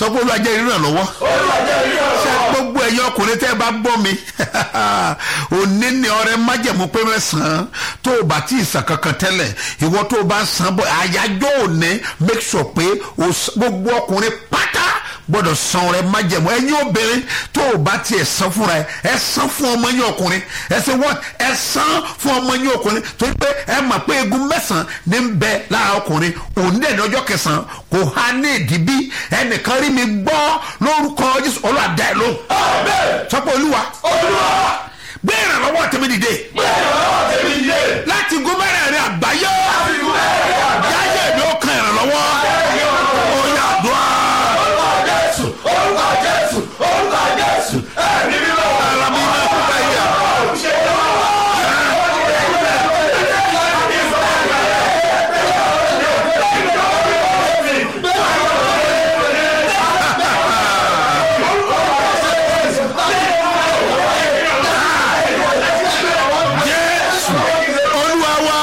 sọ pé olúwa jẹ́ ìrànlọ́wọ́ ṣe gbogbo ẹ̀yin ọkùnrin tẹ́ ẹ bá gbọ́ mi òní ni ọrẹ májẹ̀mú pé mẹ́sàn-án tó o bá tí ì sàn kankan tẹ́lẹ̀ ìwọ tó o bá ń san bọ̀ àyájọ́ òní make sure pé o s- gbogbo ọkùnrin pátá gbọ́dọ̀ san ọrẹ májẹ̀mú ẹ̀yin obìnrin tó o bá tiẹ̀ san fúnra ẹ ẹ san fún ọmọ yín ọkùnrin ẹ ṣe wọ́n ẹ san fún ọmọ yín ọkùnrin torí pé ẹ mọ̀ pé egun mẹ́sàn-án ní ń bẹ lára ọkùnrin òní dẹ̀ ní ọjọ́ kẹsàn-án kò há ní ìdíbí ẹnìkan rí mi gbọ́ lórúkọ jésù ọlọ́àdá ẹ̀ lóhùn sọ́pọ̀ olúwa gbé ìrànlọ́wọ́ tèmi dìde láti gómìnà rẹ àgbáyé yáyé mi ó kan ìrànlọ́wọ́ ó yà dùn ara mi náà kú báyìí. jésù olúwa wa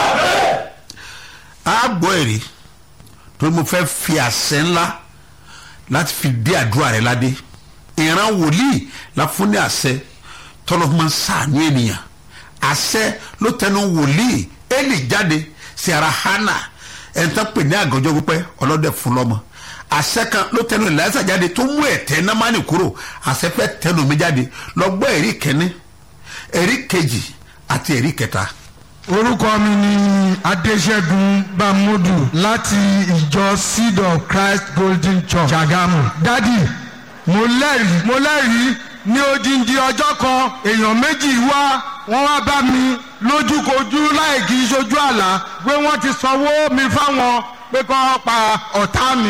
a gbọ́ èrè torí mo fẹ́ fi àṣẹ ńlá láti fi dé àdúrà rẹ ládé ìran wòlíì la fún ní àṣẹ tọ́lọ́ máa ń sàánú ènìyàn àṣẹ ló tẹnu wòlíì éèlì jáde sí ara hánà ẹ̀ńtọ́ pè ní àgọ́jọ́ pípẹ́ ọlọ́dẹ fún lọ́mọ àṣẹ kan ló tẹnu ìlàsà jáde tó mú ẹ̀tẹ́ námánì kúrò àṣẹ fẹ́ tẹnu mi jáde lọ gbọ́ èrí kẹ́ni èrí kejì àti èrí kẹta. orúkọ mi ni adéṣẹ́gun bámúdù láti ìjọ seed of christ golden church ṣàgámù dádì mo lẹ́rìí mo lẹ́rìí ní odindi ọjọ́ kan èèyàn méjì wá wọ́n wá bá mi lójúkojú láì kí í ṣojú àlá pé wọ́n ti sanwó mi fáwọn pé kọ́ pa ọ̀tá mi.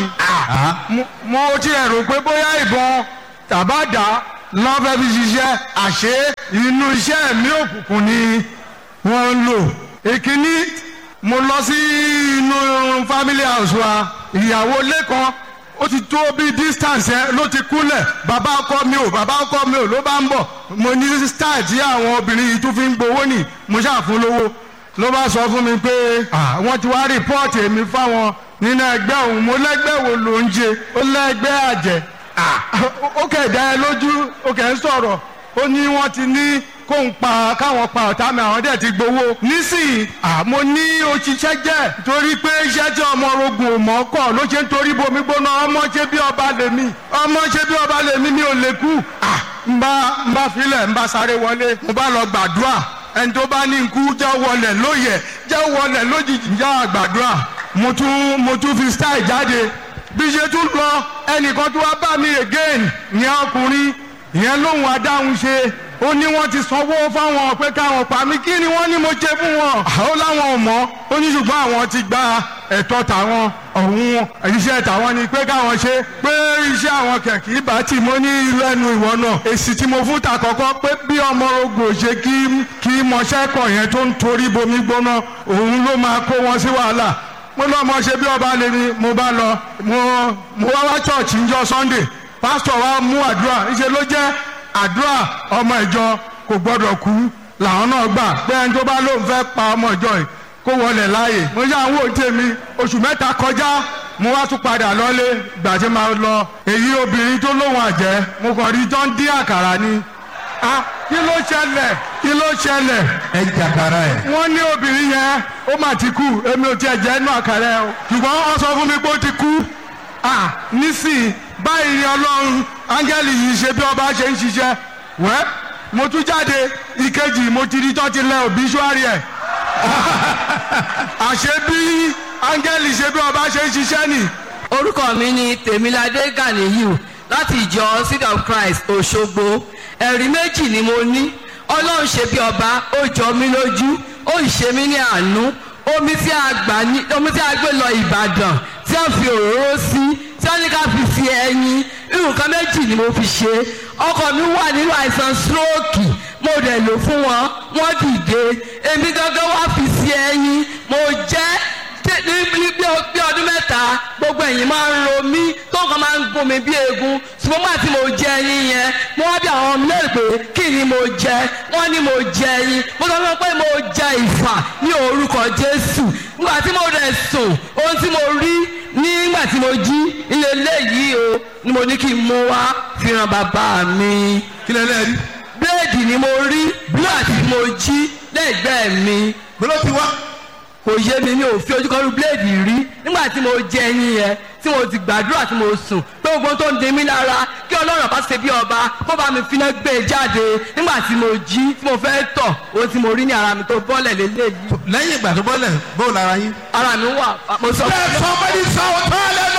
Mo- mo ti rò pé bóyá ìbọn tàbádà lọ́fẹ́ fi ṣiṣẹ́ àṣé inú iṣẹ́ mi òkùnkùn ni wọ́n ń lò. ìkíní mo lọ sí inú family house wa ìyàwó lẹ́kan ó ti tó bí distance ẹ ló ti kúnlẹ̀ bàbá ọkọ mi ò bàbá ọkọ mi ò ló bá ń bọ̀ mo ní style tí àwọn obìnrin yìí tún fi ń gbowó nì mo ṣàfún lówó ló bá sọ fún mi pé ah, wọ́n ti wá rìpọ́ọ̀tì èmi fáwọn nínú ẹgbẹ́ òun mo lẹ́gbẹ́ wo ló ń jẹ ó lẹ́gbẹ́ àjẹ́ Ah, ó kẹ̀ dá ẹ lójú ó kẹ̀ ń sọ̀rọ̀ ó ní wọ́n ti ní kó ń pa káwọn pa ọ̀tá mi àwọn dẹ̀ ti gbowó nísìnyí àmọ́ ní òṣìṣẹ́ jẹ́ torí pé iṣẹ́ tí ọmọ orogun ò mọ̀ kọ́ ló ṣe ń torí bomi gbóná ọmọ ṣe bí ọba lèmi ọmọ ṣe bí ọba lèmi mi ò lè kú Ah, ń bá ń bá filẹ̀ ń bá sáré wọlé mo bá lọ gbàdúrà ẹni tó bá ní nkú jẹ́ wọlé lóye jẹ́ wọlé lójijì jẹ́ àgbàdúrà mo tún mo tún fi style jáde bí ṣe tún lọ ẹnìkan tó wá bá mi again ìyẹn ọkùnrin ìyẹn lóhùn adáhùn ṣe ó ní wọ́n ti sanwó fáwọn pé káwọn pa mí kí ni wọ́n ní mo ṣe fún wọn ó láwọn ò mọ̀ ó ní ṣùgbọ́n àwọn ti gba ẹ̀tọ́ tàwọn ọ̀hún iṣẹ́ tàwọn ni pé káwọn ṣe pé iṣẹ́ àwọn kẹ̀kẹ́ bá tì mọ́ ní irú ẹnu ìwọ náà èsì tí mo fún ta kọ́kọ́ pé bí ọmọ ogun ò ṣe kí kí mọṣẹ́kọ̀ yẹn tó ń torí bomi gbóná òun ló máa kó wọn sí wàhálà mo lọ mọ ṣe bí ọba lè mi mo bá lọ mo mo wá wá chọọchì njọ sunday pásítọ̀ wa mú àdúrà níṣẹ́ ló jẹ́ àdúrà ọmọ ìjọ kò gbọ́dọ̀ kú làwọn náà gbà pé ẹni tó bá lóun fẹ́ pa ọmọ ìjọ yìí kó wọlé láàyè mo ṣe àwọn òǹtẹ̀ mi oṣù mẹ́ta kọjá mo wá tún padà lọ́lé gbà tí máa lọ èyí obìnrin tó lóun àjẹ́ mo kàn rí tó ń dín àkàrà ni ah kí ló ṣẹlẹ̀ kí ló ṣẹlẹ̀ ẹ jàkàrà ẹ. wọ́n ní obìnrin yẹn ó mà ti kú èmi ò tiẹ̀ jẹ́ inú àkàrà ẹ̀ o ṣùgbọ́n wọ́n sọ fún mi pé ó ti kú ah nísìnyí báyìí ni ọlọ́run áńgẹ́lì yìí ṣe bí ọba ṣe ń ṣiṣẹ́ wẹ́ mo tún jáde ìkejì mo ti rí tó ti lẹ òbíṣúárì ẹ̀ àṣé bí áńgẹ́lì ṣe bí ọba ṣe ń ṣiṣẹ́ nì orúkọ mi ni tèmiládé ganiyu láti ìjọ seed of christ òṣogbo ẹ̀rí méjì ni mo ní ọlọ́run ṣe bí ọba ó jọ mí lójú ó ì ṣe mí ní àánú omi tí a gbà ní omi tí a gbé lọ ìbàdàn tí a fi òróró sí tí wọ́n ní ká fi fi ẹyin nǹkan méjì ni mo fi ṣe ọkọ mi wà nínú àìsàn stroke mo dẹ̀ lò fún wọn wọ́n dìde èmi gangan wá fi sí ẹyin mo jẹ́ ní ní bí bí ọdún mẹ́ta gbogbo ẹ̀yìn máa ń ro mí tó nǹkan máa ń gún mi bí eegun ṣùgbọ́n máa tí mo jẹ ẹyin yẹn mo wá bí àwọn ọmọ lẹ́rìí pé kí ni mo jẹ wọ́n ní mo jẹ ẹyin mo sọ fún wọn pé mo jẹ ìfà ní orúkọ jésù nígbà tí mo rẹ̀ sùn ohun tí mo rí nígbà tí mo jí ilé eléyìí o ni mo ní kí n mú wá fi hàn bàbá mi kí lẹ lẹ́ẹ̀rí bíléèdì ni mo rí nígbà tí mo jí lẹ́gbẹ̀ẹ́ mi gbọ́dọ̀ ti wá kò yé mi mi ò fi ojú kan rú bíléèdì rí nígbà tí mo jẹ ẹyin yẹn tí mo ti gbàdúrà tí mo sùn pé gbogbo tó ń di mí lára kí ọlọ́run bá ṣe bí ọba kó bá mi finá gbé e jáde nígbà tí mo jí tí mo fẹ́ tọ̀ ohun tí mo rí ní ara mi tó bọ́lẹ̀ lélẹ́yìí lẹ́yìn ìgbà tó bọ́lẹ̀ bóun lára yín. ara mi wà mo sọ let somebody shout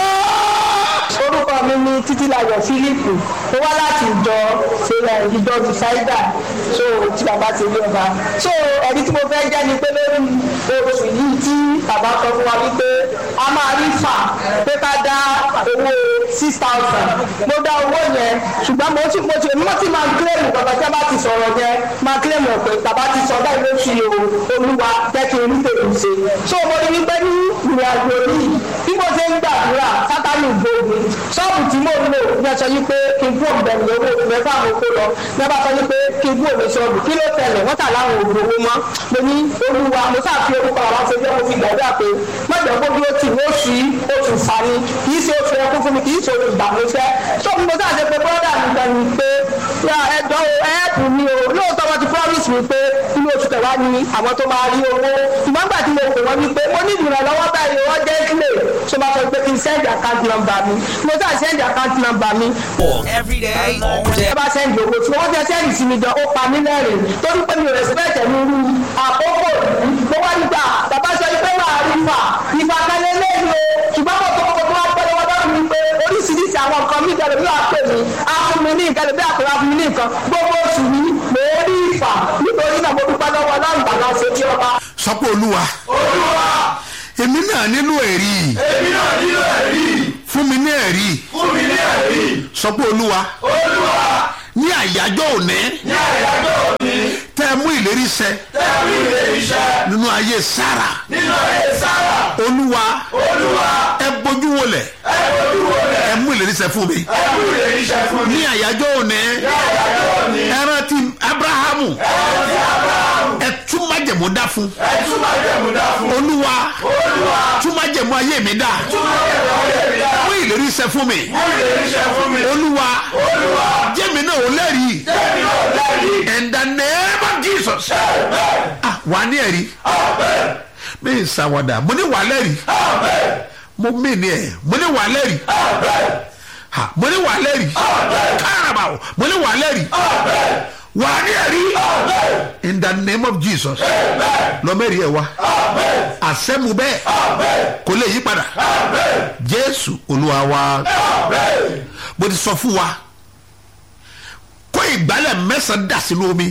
hallelujah. orúkọ mi ni títílayọ̀ fílípù ó wá láti ìjọ ṣẹlẹ̀ ìjọ bìsáídà so tí bàbá ti rí ọba so ẹni tí mo fẹ́ jẹ́ ni pé lórí oṣù yìí tí bàbá sọ fún wa wípé a máa rí fà pé ká dá owó six thousand mo dá owó yẹn ṣùgbọ́n mo ti mo ti mo ti máa kílẹ̀mù bàbá tí a bá ti sọ̀rọ̀ yẹn máa kílẹ̀mù pé bàbá ti sọ báyìí ló fi o olúwa jẹ́ kí n rí tèmi ṣe so mo ní wípé ní ìrìn àjò yìí bí mo ṣe ń gbàdúrà sátánì gbòògùn ṣọ́ọ̀bù tí mo lò ní ọ̀sẹ̀ yìí pé kí n kú òǹbẹ̀rù owó mẹ́fà mo kó lọ ní ọba sọ yìí pé kí n kú òǹbẹ̀ ṣọ́ọ̀bù kí ló tẹ̀lé wọ́n tà láwọn òògùn owó mọ́ mo ní olúwa mo sáà fi orúkọ àwọn ṣe jẹ́ mo fi gbàdúrà pé mọ̀jọ̀ kó dúró tì ní oṣù yìí oṣù fani kì í ṣe oṣù ẹkún fún mi kì í ṣe oṣù ìgbàmúṣẹ́ so mo sáà ṣe pé bọ́dà mi gan ni pé ẹ̀dọ́ ẹ̀ẹ́pù mi o lóòótọ́ wọn ti promise mi pé inú oṣù kẹwàá ni àwọn tó máa rí owó ṣùgbọ́n gbà tí mo pè wọ́n ní pé mo ní ìrànlọ́wọ́ báyìí wọ́n jẹ́ kílè ṣé máa sọ pé kí n send account number mi mo sáà send account number mi Every day, all day. ẹ bá sẹ́ndì owó tí wọ́n fẹ́ sẹ́ndì sí mi jọ ó pa mí lẹ́rìn torí pé mi ò rẹ̀sìpẹ̀tẹ̀ mi rú àkókò yìí mo wá nígbà bàbá sọ pé máa rí fà ìfà kálẹ̀ lẹ́yìn o ṣùgbọ́n mo tó kọ́kọ́ tó wá pẹ́ lọ́wọ́ lọ́rùn mi pé oríṣiríṣi àwọn nǹkan mi jẹ́ lórí àpè mi á fún mi ní nǹkan lórí àpè wa fún mi ní nǹkan gbogbo oṣù yìí mo rí ìfà nítorí náà mo dúpẹ́ lọ́wọ́ ọlọ́run bàbá ṣe bí ọba. sọ pé olúwa èmi náà nílò ẹ̀rí èmi náà nílò ẹ̀rí fún mi ní ẹ̀rí fún mi ní ẹ̀rí sọ pé olúwa olúwa ní àyájọ́ òní ní àyájọ́ òní tẹ́ ẹ mú ìlérí ṣẹ tẹ́lú ilé iṣẹ́ nínú ayé sára nínú ayé sára olúwa olúwa ẹ bójú wọlẹ̀ ẹ fojú wo rẹ̀ ẹ mú ìlérí ṣẹ fún mi tẹ́lú ilé iṣẹ́ fún mi ní àyájọ́ òní ní àyájọ́ òní ẹ rántí abrahamu ẹ̀rọ ti abraham ẹ tún májẹ̀mú dá fún ẹ tún máa jẹ̀mú dá fún olúwa olúwa tún májẹ̀mú ayé mi dá tún máa jẹ̀mú ayé mi dá mú ìlérí ṣẹ fún mi fún ilé iṣẹ́ fún mi olúwa olúwa jẹ́mi náà ò lẹ́rìí tẹ́mi náà lẹ́rìí in the name of jesus ah wà ní ẹ̀rí amen mi ì sàwádà mo ní wà lẹ́rìí amen mo mí ni ẹ̀ mo ní wà lẹ́rìí amen ha mo ní wà lẹ́rìí káraba o mo ní wà lẹ́rìí amen wà ní ẹ̀rí amen in the name of jesus lọ́mẹ́rì ẹ̀ wá amen àṣẹ́mu bẹ́ẹ̀ amen kò lè yí padà amen jésù olúwa wa amen. mo ti sọ fún wa kó ìgbálẹ̀ mẹ́sàn-án dà sínú omi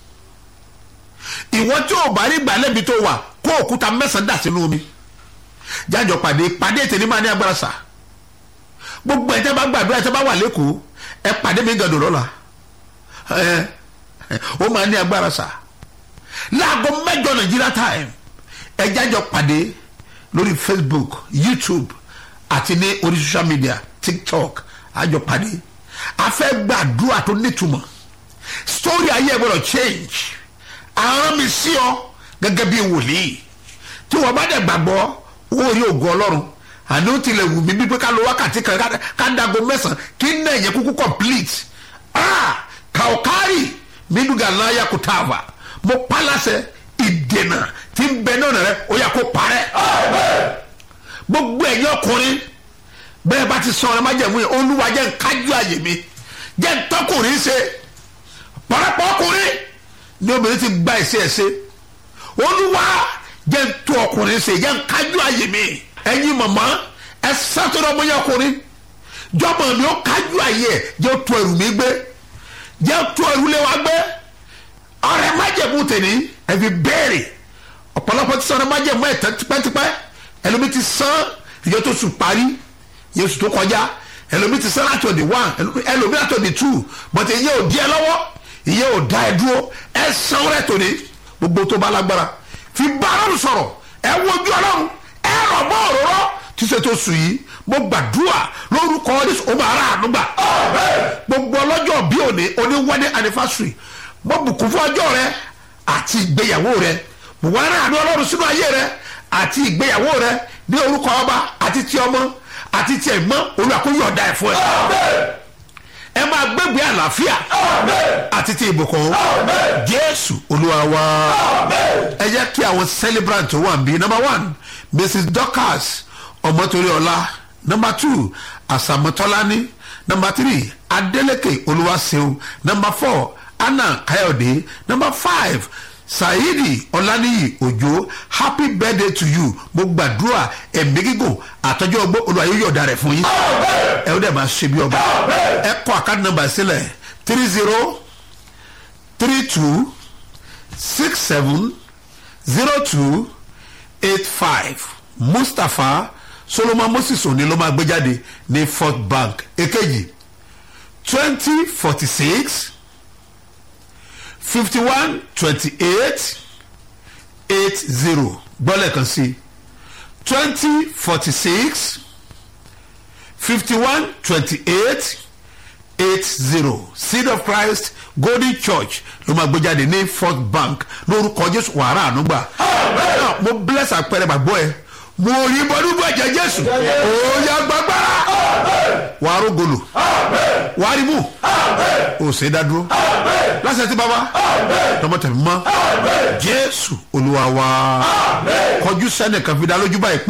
ìwọ tí ò bá rí ìgbálẹ̀ bí tó wà kó òkúta mẹ́sàn-án dà sínú omi jájọ pàdé pàdé ètè ní máa ní agbára sà gbogbo ẹ̀ tẹ́ bá gbàdúrà ẹ̀ tẹ́ bá wà lẹ́kọ̀ọ́ ẹ pàdé mi gàdùn lọ́la ẹ ó máa ní agbára sà láago mẹ́jọ nàìjíríà time ẹ jájọ pàdé lórí facebook youtube àti ní orí social media tiktok àjọ pàdé a fẹ́ gbàdúrà tó nítumọ̀ story ayé ẹ gbọ́dọ̀ change àrùn mi sí ọ gẹ́gẹ́ bí wòlíì tí wọ́n bá dẹ̀ gbàgbọ́ owó rí ògùn ọlọ́run àní ó tilẹ̀ wù mí bí pé ká lo wákàtí kan ká- ká dago mẹ́sàn-án kí n náà yẹ kúkú complete ah kàókárì mídùgà náà kò tá a wà mo pálásẹ ìdènà tí ń bẹ náà rẹ ó yà kó parẹ́ gbogbo ẹ̀yin ọkùnrin bẹ́ẹ̀ bá ti sọ ọ̀rẹ́ májẹ̀mú yẹn olúwa jẹ́ nkájú àyè mi jẹ́ ntọ́kùnrin ṣe pọ̀lọpọ̀ ọkùnrin ní obìnrin ti gba ẹ̀ṣẹ̀ ẹ̀ṣẹ̀ olúwa jẹ́ ntọ́ ọkùnrin ṣe jẹ́ nkájú àyè mi ẹ̀yin mọ̀mọ́ ẹ sátọ́rọ̀ ọmọ yẹn ọkùnrin jọmọ mi ó kájú àyè ẹ̀ jẹ́ tó ẹrù mi gbé jẹ́ tó ẹrù lé wa gbé ọ̀rẹ́ májẹ̀mú tèmi ẹ fi béèrè ọ̀pọ̀lọpọ̀ ti sọ ọ̀rẹ́ májẹ̀mú ẹ̀ tẹ́ tipẹ́tipẹ́ ẹlòmí ti sán ìjọ tó sùn parí yéésù tó kọjá ẹlòmí ti sán láti ọ̀dì one ẹlòmí láti ọ̀dì two but ìyẹn ò di ẹ lọ́wọ́ ìyẹn ò da ẹ dúró ẹ san rẹ tòní gbogbo tó bá lágbára fi bá ọlọ́run sọ̀rọ̀ ẹ wojú ọlọ́run ẹ rọ̀ mọ́ òróró tí ṣíṣe tó sùn yìí mo gbàdúrà lórúkọ Jésù ó máa rà àánú gbà gbogbo ọlọ́jọ́ bí òní oní wedding anniversary mo bùkún fún ọjọ́ rẹ àti ìgbéyàwó rẹ mo wá rà àánú ọlọ́run sínú ayé rẹ àti ìgbéyàwó rẹ ní orúkọ ọba àti ti ọmọ àti ti ẹ̀gbọ́n olùwàkúnyọ̀ ọ̀dà ẹ̀fọ́ ẹ̀ ẹ máa gbégbé àlàáfíà àti ti ìbùkún jésù olúwa wa ẹ jẹ́ kí àwọn celebrant tó wà níbí number one mrs dorcas ọmọtòríọlá number two àsàmọtọ́lání number three adeleke olúwaṣeun number four anna kayode number five saidi ọláníyì òjò happy birthday to you mo gbàdúrà ẹ̀mí gígùn àtọ́jú ọgbọ́n olúwa yóò yọ̀ọ̀da rẹ̀ fún yín ẹ ó dẹ̀ máa ṣe bí ọba ẹ kọ àkáàdì nọ́mbà sílẹ̀ three zero three two six seven zero two eight five mustapha solomon moses òní ló máa gbé jáde ní fort bank èkejì twenty forty six fifty one twenty eight eight zero gbọ́lẹ̀ kan sí twenty forty six fifty one twenty eight eight zero seed of christ golden church ló máa gbé jáde ní fort bank lórúkọ jésù wàrà ànúgbà náà mo bless àpẹẹrẹ gbàgbọ́ ẹ mo rí bọ́dúgbò ẹ̀jẹ̀ jésù òòyà gbàgbára wàá rógolo wàá rí mú o ṣe dá dúró lásìkò tí bàbá tọmọ tẹ̀mí mọ́ jésù olúwa wa kọjú sẹ́nìkan fi dá lójú báyìí pé.